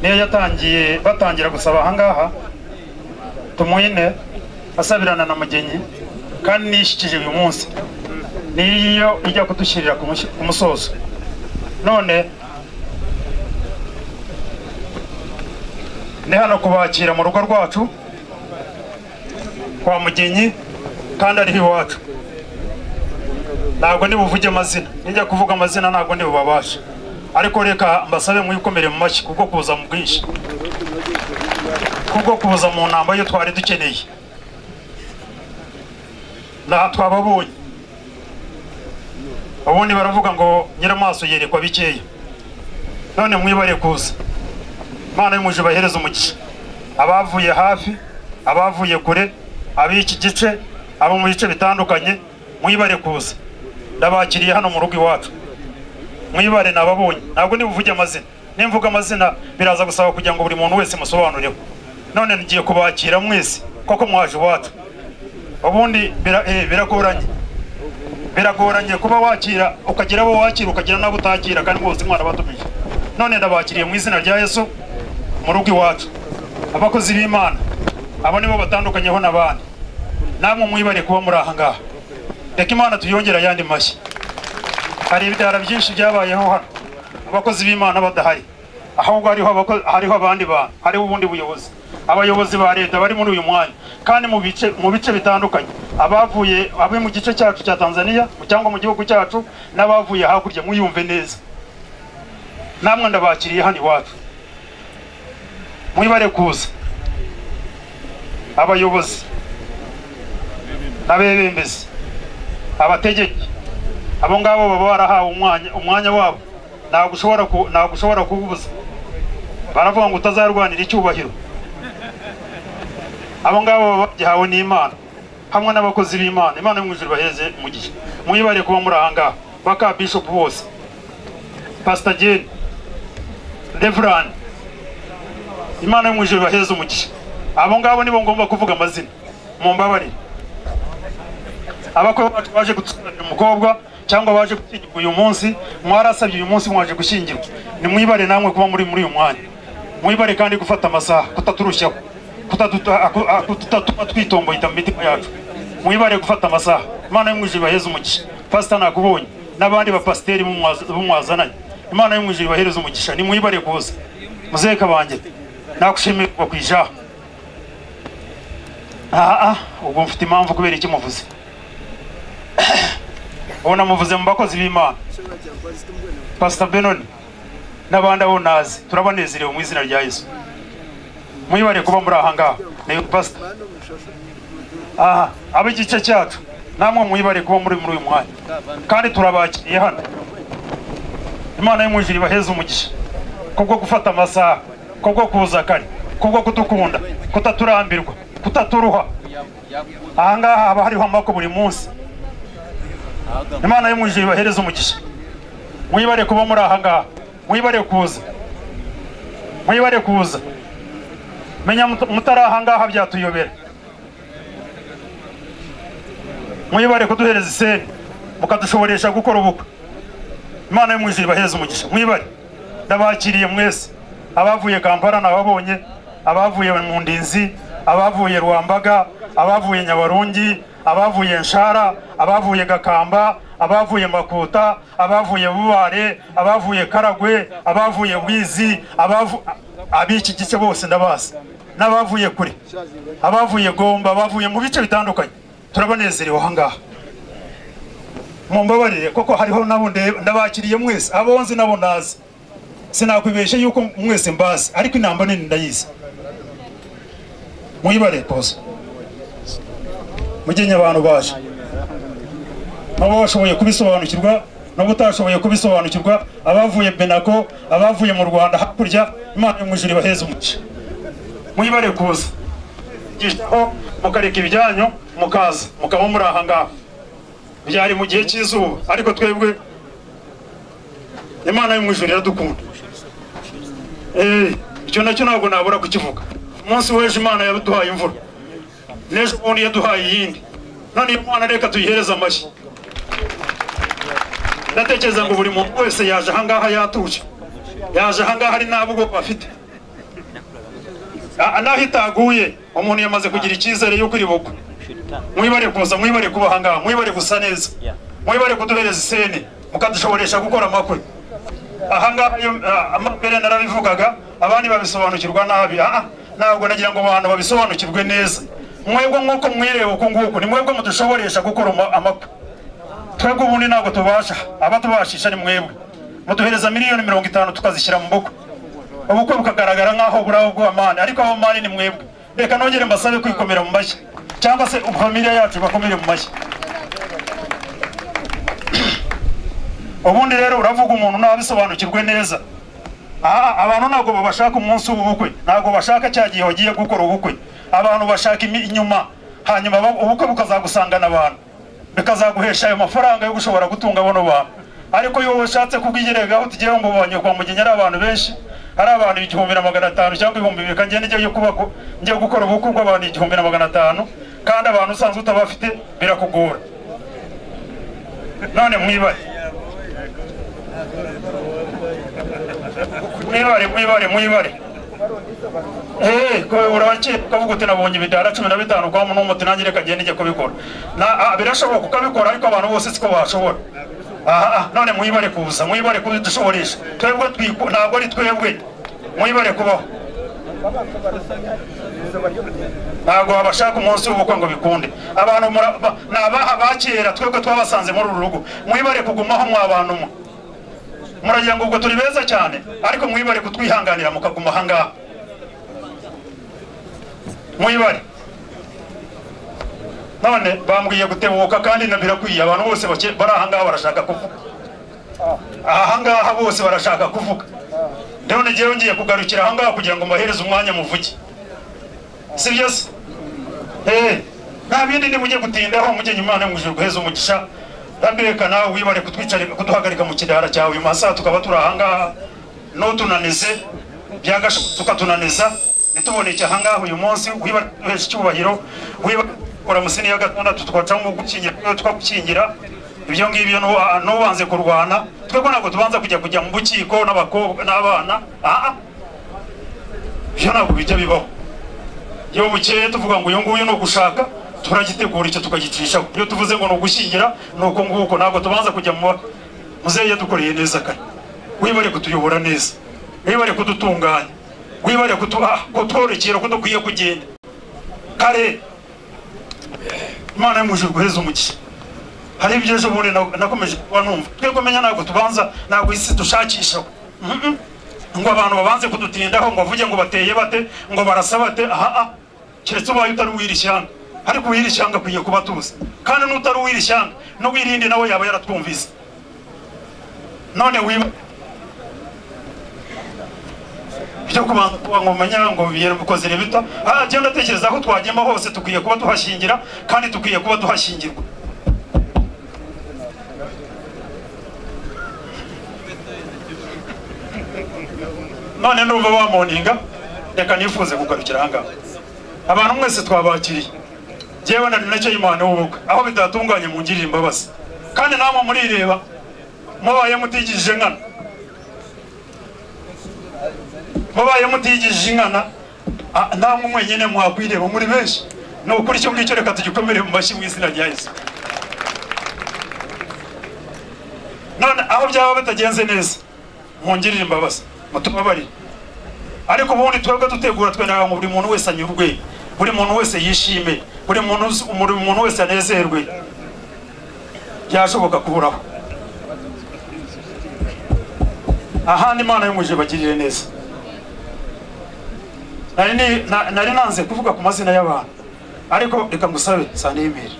niyo yatangiye batangira gusaba ahangaha tumwine asabirana na mugenyi kandi niyishyikije uyu munsi niyo ijya kudushyirira ku mushyi- ku musozo none ni hano kubakira mu rugo rwacu kwa mugenyi kandi ariho iwacu ntabwo nibuvuge amazina nijya kuvuga amazina ntabwo nibubabashe ariko reka mbasabe mwikomere mu mashyi kubwo kuza mu bwinshi kubwo kuza mu ntambo yo twari dukeneye nta twababonye ubundi baravuga ngo nyiramaso yerekwa bikeya none mwibare kuza imana y'umuje bahereza umugisha abavuye hafi abavuye kure ab'iki gice abo mu bice bitandukanye mwibare kuza ndabakiriye hano mu rugo iwacu mwibare nababonye ntabwo nibuvuge amazina nimvuga amazina biraza gusaba kugira ngo buri muntu wese musobanuriwe none ngiye kubakira mwese koko mwaje iwacu ubundi bira- eh, biragoranye biragoranye kuba wakira ukagira abo wakira ukagira n'abo utakira kandi bose imana batumije none ndabakiriye mu izina rya yesu mu rugo iwacu abakozi b'imana abo nibo batandukanyeho n'abandi namwe mwibare kuba muri aha ngaha reka imana tuyongera ayandi mashyi hari ibidara byinshi byabayeho hano abakozi b'imana badahari ahubwo hariho abako- hariho abandi bantu hariho ubundi buyobozi abayobozi ba leta bari muri uyu mwanya kandi mu bice mu bice bitandukanye abavuye abe mu gice cyacu cya tanzania cyangwa mu gihugu cyacu n'abavuye hakurya mwiyumve neza namwe ndabakiriye hano iwacu mwibare kuza abayobozi abebembezi abategeki abo ngabo baba barahawe umwanya umwanya wabo ntabwo ushobora ku- ntabwo ushobora kububuza baravuga ngo utazarwanira icyubahiro abo ngabo baba bagihawe n'imana hamwe n'abakozi b'imana imana yo mu ijuru baheze mu gihe mwibare kuba muri aha ngaha baka bishop bose pastor Jane Reverend imana yo mu ijuru baheze umugisha abo ngabo nibo ngomba kuvuga amazina mumbabarire abakwe bacu baje gutsinda umukobwa cyangwa baje gushyingirwa uyu munsi mwarasabye uyu munsi mwaje gushyingirwa nimwibare namwe kuba muri muri uyu mwanya mwibare kandi gufata amasaha kutaturushaho kutaduta- aku- aku- kutatuma twitomboyita mu mitima yacu mwibare gufata amasaha imana y'umwijuru ibaheze umugisha pasita nakubonye n'abandi bapasiteri b'umwaza- b'umwazananye imana y'umwijuru ibahereze umugisha nimwibare kuza muzeka banjye nagushimiye kuva ku ijaha aha ubwo mfite impamvu kubera iki muvuze ubu namuvuze mu bakozi b'imana pasita benoni n'abandi abo nazi turabanezerewe mu izina rya yesu mwibare kuba muri aha ngaha ni pasita aha ab'igice cyacu namwe mwibare kuba muri muri uyu mwanya kandi turabakiriye hano imana y'umwijiri ibaheze umugisha kubwo gufata amasaha kubwo kuza kare kubwo kudukunda kutaturambirwa kutaturuha aha ngaha haba hariho amako buri munsi imana y'umwijuru ibahereze umugisha mwibare kuba muri aha ngaha mwibare kuza mwibare kuza menya mut- mutari aha ngaha byatuyobera mwibare kuduhereza iseri mukadushoboresha gukora ubukwe imana y'umwijuru ibahereze umugisha mwibare ndabakiriye mwese abavuye kampala nababonye abavuye mu ndinzi abavuye rwambaga abavuye nyabarongi abavuye nshara abavuye gakamba abavuye makuta abavuye bubare abavuye karagwe abavuye bwizi abavu ab'iki gice bose ndabazi n'abavuye kure abavuye gomba abavuye mu bice bitandukanye turabanezerewe aha ngaha mumbabarire koko hariho nabo ndeba- ndabakiriye mwese abo nzi nabo nazi sinakwibeshye yuko mwese mbazi ariko inamba nini ndayizi mwibare koza mugenye abantu baje nabo bashoboye kubisobanukirwa nabo utashoboye kubisobanukirwa abavuye benako abavuye mu rwanda hakurya imana y'umwijuru ibaheze umugisha mwibare kuza Gishyaho, mukareka ibijyanyo mukaza mukaba muri aha ngaha byari mu gihe cy'izuba ariko twebwe imana y'umwijuru iradukunda Eh, icyo nacyo ntabwo nabura kukivuga umunsi w'ejo imana yaduhaye imvura n'ejo bundi yaduhaye iyindi none iyo mwana reka tuyihereze amashyi ndatekereza ngo buri muntu wese yaje ahangaha yatuje yaje ahangaha ari nta bwoba afite Ah, naho itaguye umuntu yamaze kugira icyizere yuko iri bugwe mwibare kuza mwibare kuba aha ngaha mwibare gusa neza Yeah. mwibare kuduhereza iseni mukadushoboresha gukora amakwe aha ngaha iyo- ah, ama- mbere narabivugaga abandi babisobanukirwa nabi Ah, ah, ntabwo nagira ngo abantu babisobanukirwe neza mwebwe nk'uko mwireba uku nguku ni mwebwe mudushoboresha gukora ama- amakwe twebwe ubundi ntabwo tubasha abatubashisha ni mwebwe muduhereza miliyoni mirongo itanu tukazishyira mu bukwe ubukwe bukagaragara nk'aho buraho bw'amani ariko aho mani ni mwebwe reka nongere mbasabe kwikomera mu mashyi cyangwa se famiye yacu bakomere mu mashyi ubundi rero uravuga umuntu ntabisobanukirwe neza Aha, abantu ntabwo bashaka umunsi w'ubukwe ntabwo bashaka cya gihe wagiye gukora ubukwe abantu bashaka imi- inyuma hanyuma ba- ubukwe bukazagusangana abantu bikazaguhesha ayo mafaranga yo gushobora gutunga bano bantu ariko iyo ushatse kubwigeregaho tugiye ngo ubonye kwa mugenya ari abantu benshi hari abantu igihumbi na magana atanu cyangwa ibihumbi bibiri kandi njye ngiye kubako ngiye gukora ubukwe bw'abantu igihumbi na magana atanu kandi abantu usanzwe utabafite birakugora none mwibare mwibare mwibare mwibare Eh, ko urabake ukavuga uti nabonye ibidara cumi na bitanu kwa muntu w'umuti nanjye reka genda ijya kubikora na ah, birashoboka ukabikora ariko abantu bose siko bashobora aha ah, none mwibare kuza mwibare kudushoboresha twebwe twiku- ntabwo ari twebwe mwibare kubaho ntabwo babashaka umunsi w'ubukwe ngo bikunde abantu mura- ba- ni abaha ba kera twebwe twabasanze muri uru rugo mwibare kugumaho mwa bantu mwe muragira ngo ubwo turi beza cyane ariko mwibare kutwihanganira mukaguma aha ngaha mwibare none bambwiye gutebuka kandi na birakwiye abantu bose bake- bari aha ngaha barashaka kuvuga aha ngaha bose barashaka kuvuga none ngewe ngiye kugarukira aha ngaha kugira ngo mbahereze umwanya muvuge si byo se Eh, nta bindi nimujye gutindaho mujye nyuma mwijuru guheza umugisha ndambireka nawe wibare kutwicarika kuduhagarika mu kidara cyawe uyu masaha tukaba turi ahangaha ntutunanize byagashobotse ukatunaniza ntituboneke ahangaha uyu munsi wibare kuduhesha icyubahiro wibare kora musini ya gatandatu twacamo gukingira twagukingira ibyo ngibyo nuba- nubanze kurwana twebwe ntabwo tubanza kujya kujya mu bukiko n'abakobwa n'abana aha ibyo ntabwo bijya bibaho iyo bukeye tuvuga ngo uyu nguyu ni ugushaka turagitegura icyo tukagicisha iyo tuvuze ngo ni ugushyingira ni uko nguko ntabwo tubanza kujya mu ba- muzehe yadukoreye neza kare wibare kutuyobora neza wibare kudutunganya wibare kutuha kutworokera ko dukwiye kugenda kare imana y'umujuru guheza umugisha hari ibyo ejo bundi na- nakomeje kuba numva twebwe menya ntabwo tubanza ntabwo isi dushakisha Mm, mm. ngo abantu babanze kudutindaho ngo bavuge ngo bateye bate ngo barasa bate aha ah keretse ubaye utari uw'iri shyanga ariko uw'iri shyanga akwiye kuba tuzi kandi n'utari uw'iri shyanga n'uwirindi nawe yaba yaratwumvise none wiba byo kubanza kuba ngo menya ngo bikozere bita aha njyewe ndatekereza aho twagema hose tukwiye kuba tuhashingira kandi tukwiye kuba duhashyingirwa none numva bamoninga reka nifuze kugarukira ahangaha abantu mwese twabakiriye njyewe nari nacyo y'imana w'ubukwe aho bitatunganye mungirire imbabazi kandi namwe murireba mubaye mutigije nkana mubaye mutigije inkana ah, namwe mwenyine mwakwireba muri benshi ni ukuri icyo ngicyo reka tugikomere mu mashyi mu izina rya yesu none aho byaba bitagenze neza mungirire imbabazi mutubabarire ariko ubundi twebwe dutegura twenda ngo buri muntu wese anyurwe buri muntu wese yishime buri muntu uzi- buri muntu wese anezerwe byashoboka kuburaho ahandi imana y'umuje bagirire neza nari ni- na- nari nanze kuvuga ku mazina y'abantu ariko reka ngusabe sanimire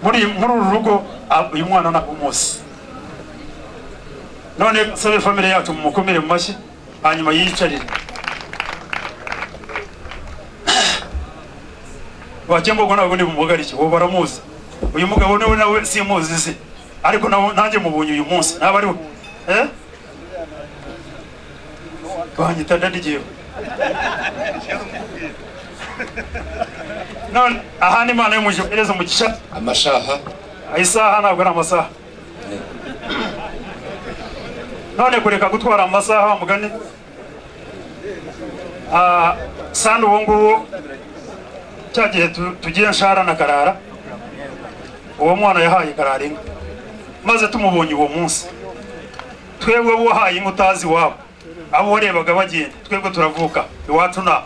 muri muri uru rugo ah, uyu mwana ntabwo umuzi none sabe famire yacu mumukomere mu mashyi hanyuma yiyicarire bakembogwa ntabwo ni bumugarike uwo baramuzi uyu mugabo niwe nawe simuzi se ariko nawe- nanjye mubonye uyu munsi naba ari we Eh? banyita ndadigiyeho none aha ni imana y'umuje iperereza mu gica amashaha isaha ntabwo ari amasaha none kureka gutwara amasaha wa mugani Ah, sani uwo nguwo cya gihe tu- tugiye nshara na karara uwo mwana yahaye karara inka maze tumubonye uwo munsi twebwe bo wahaye inka utazi iwabo abo warebaga bagenda twebwe turavuka iwacu nta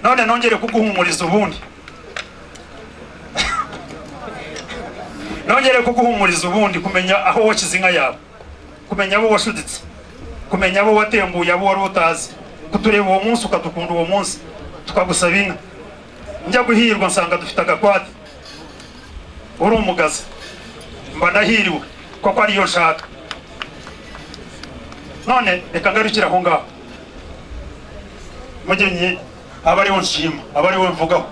none nongere kuguhumuriza ubundi nongere kuguhumuriza ubundi kumenya aho washyize inka yawe kumenya abo washuditse kumenya abo watembuye abo wari utazi kutureba uwo munsi ukadukunda uwo munsi tukagusaba inka njya guhirwa nsanga dufite agakwati uri umugazi mba ndahiriwe kuko ariyo nshaka none reka ngarukire aho ngaho mugenyi aba ariwe nshima aba ariwe mvugaho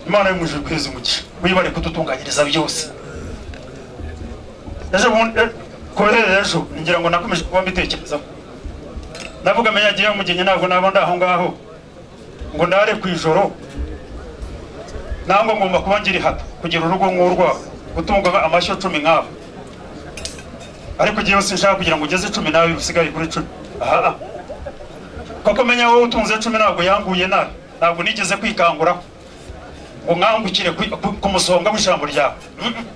imana y'umujuru kwezi umugisha wibare kudutunganyiriza byose ejo bundi koherera ejo ngira ngo nakomeje kuba mbitekerezaho navuga amenye agiye umugenyi ntabwo naba ndaho ngaho ngo ndare ku ijoro nangwa ngomba kuba ngira ihata kugira urugo nk'urwabo gutunga amashyo cumi nk'abo ariko igihe yose nshaka kugira ngo ugeze icumi nawe usigaye kuri cumi aha koko menya wowe utunze cumi ntabwo yanguye nabi ntabwo nigeze kwikanguraho ngo nkangukire ku- ku- ku musonga w'ijambo ryawe Mm-mm.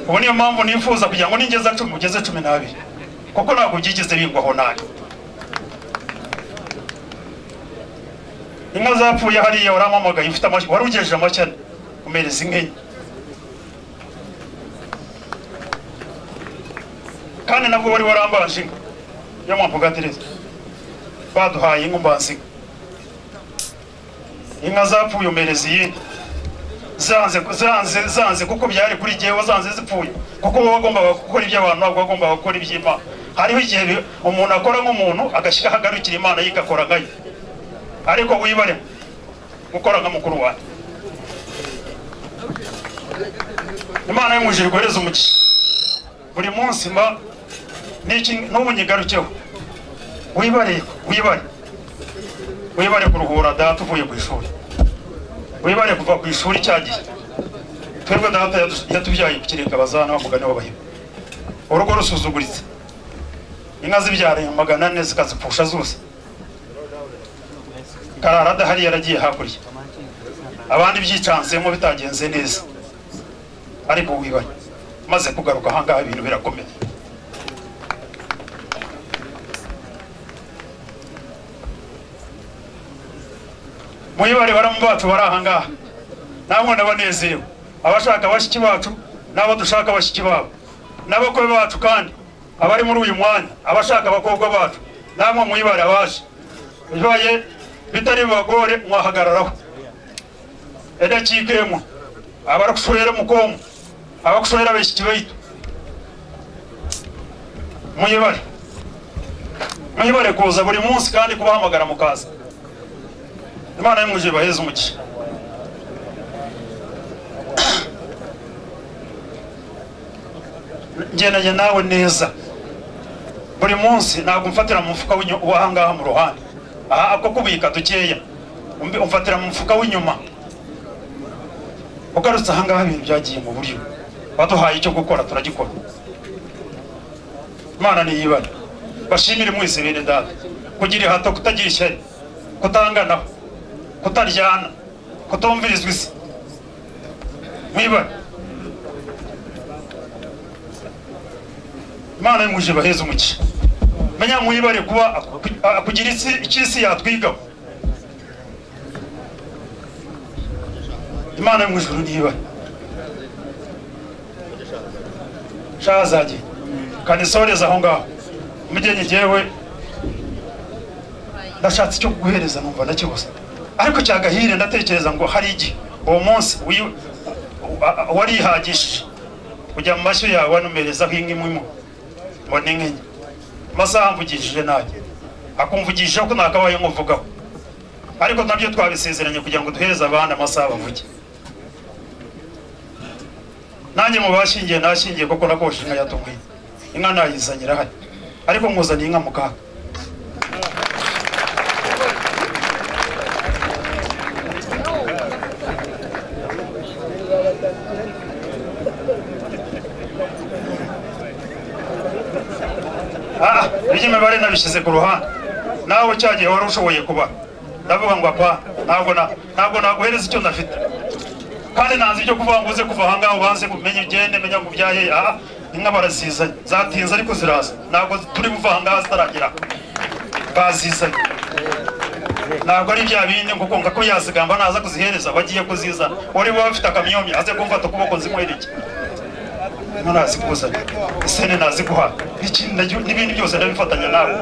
ubu niyo mpamvu nifuza kugira ngo ningeza cumi ugeze cumi n'abiri kuko ntabwo byigeze bingwaho nabi inka zapfuye hariya warampamagaye ufite amashyi wari ugejeje amashyi ane umereza inka enye kandi nabwo wari warambanje inka yo mpamvuga ati reza baduhaye inka umbanza inka inka zapfuye umereza iyindi zanze zanze zanze kuko byari kuri jyewe zanze zipfuye kuko wowe wagombaga gukora iby'abantu ntabwo wagombaga gukora iby'imana hariho igihe bi- umuntu akora nk'umuntu agashyira ahagarukira imana ye igakora nkayo ariko wibare gukora nka mukuru wawe imana y'umujiri guhereza umugisha buri munsi mba n'iki n'ubu nyigarukeho wibare wibare wibare kuruhura data uvuye ku ishuri wibare kuva ku ishuri cya gihe twebwe data yadu- yatubyaye ku kirenge abazana bamugane w'abahimu urugo rusuzuguritse inka zibyariye magana ane zikazipfusha zose karara adahari yaragiye hakurya abandi byicanzemo bitagenze neza ariko wibare maze kugaruka ahangaha ibintu birakomeye mwibare baramu bacu bari ahangaha namwe ndabanezerewe abashaka bashiki bacu n'abo dushaka bashiki babo n'abakwe bacu kandi abari muri uyu mwanya abashaka abakobwa bacu namwe mwibare abaje bibaye bitari bagore mwahagararaho edakikemo abarakushorera mukomu abakushorera bashiki baitu mwibare mwibare kuza buri munsi kandi kubahamagara mukaza imana y'umwuje baheze umugisha ngendanye nawe neza buri munsi ntabwo umfatira mu mufuka w'inyu- w'ahangaha mu ruhande aha ako kubika dukeya umbi- umfatira mu mufuka w'inyuma ugarutse ahangaha ibintu byagiye mu buryo baduhaye icyo gukora turagikora imana niyibane bashimire mwese bene data kugira ihato kutagira ishyari kutanganaho kutaryana kutumvirizwa isi mwibare imana y'umuje baheze umuki menya mwibare kuba aku- akugira isi icy'isi yatwigaho imana yo mu ijuru niyibare shazage kanisoreza aho ngaho umugeni jyewe ndashatse icyo kuguhereza numva ndakibuze ariko cyagahire ndatekereza ngo hari igihe uwo munsi wi- wa- warihagishije kujya mu mashyo yawe wanumerezaho inka imwe imwe ngo ni inka enye amasaha mvugishije nanjye akumvugisha ko nakabaye nkuvugaho ariko nabyo twabisezeranye kugira ngo duhereze abana amasaha bavuge nanjye mu bashingiye nashingiye kuko nakoshe inka yatumwiye inka nayizanye irahari ariko nkuzaniye inka mu kaga Ah, iby'imibare nabishyize ku ruhande nawe cya gihe wari ushoboye kuba ndavuga ngo apa ntabwo na- ntabwo naguhereza icyo ndafite kandi ntazi ibyo kuvuga ngo uze kuva aha ngaha ubanze umenye ugende menya ngo ubyaye aha inka barazizanye zatinze ariko ziraza ntabwo turi buva aha ngaha zitaragera bazizanye ntabwo ari bya bindi ngo kumva ko yazigamba naza kuzihereza bagiye kuzizana wari waba afite akamyomyo aze kumfata ukuboko nzinywera iki ntarazikuzanye isene naziguha N'ikindi ndagiye- n'ibindi byose ndabifatanya nawe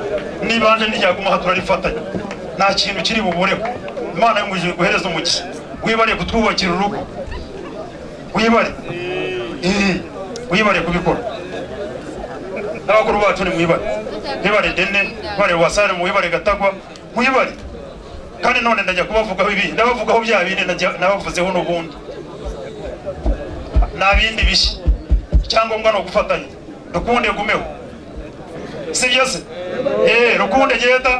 nibanje ntiryaguma aha turarifatanya nta kintu kiri bubureho imana yamujije guhereza umugisha wibare kutwubakira urugo wibare Eh, wibare kubikora n'abakuru bacu ni mwibare mwibare dene mwibare wasare mwibare gatagwa mwibare kandi none ndajya kubavugaho ibi ndabavugaho bya bindi najya- nabavuzeho n'ubundi nta bindi bishya icyangombwa ni ugufatanya rukunde gumeho sibyo se eee rukunde genda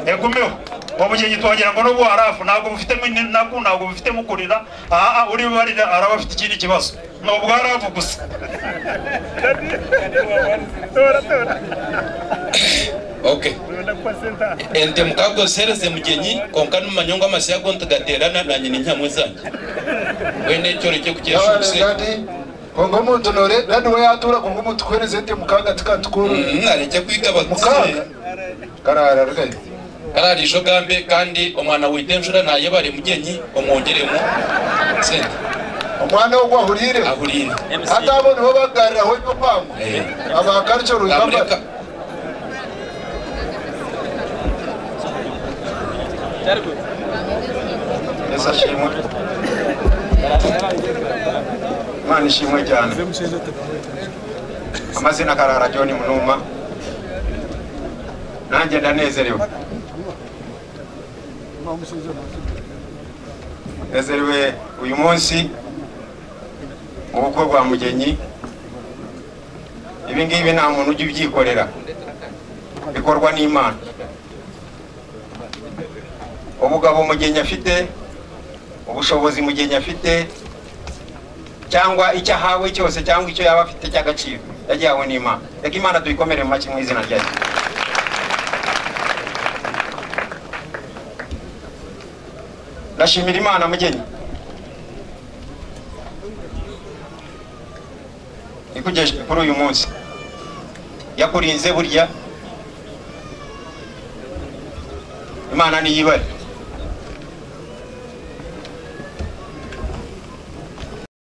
egumeho ubu gihe tuhagera ngo n'ubu harafu ntabwo bufitemo ini- ntabwo ntabwo bufitemo kurira aha uri barira araba afite ikindi kibazo ni ubwa harafu gusa ok ente mukagosereze mugenyi konka n'umanyonga amasiya gonta gaterana nanye n'intyamwe zanjye wene cyoreke kukesha ubuse abarengane kongo muntonore kandi we yatura kongo mutukuhereze nte mukaga tikatukuru nareke kwiga abatsiye mukaga karara rugari kararijo gambe kandi omwana wite njura nayebare mugenyi omwongeremo sente omwana wo gwahurire ahurire ate abo nibo bagariraho ebyo kwangwa Eh. abakarico ruyamba namureka Yesu ashimwe imana ishimwe cyane amazina karara john munuma nanjye ndanezerewe nezerewe uyu munsi ubukwe bwa mugenyi ibi ngibi nta muntu ujya ubyikorera bikorwa n'imana ubugabo mugenyi afite ubushobozi mugenyi afite cyangwa icyo ahawe cyose cyangwa icyo yaba afite cy'agaciro yagihawe n'imana reka imana tuyikomere mu mashyi mu izina ryayo ndashimira imana mugenyi ikugejeje kuri uyu munsi yakurinze burya imana niyibare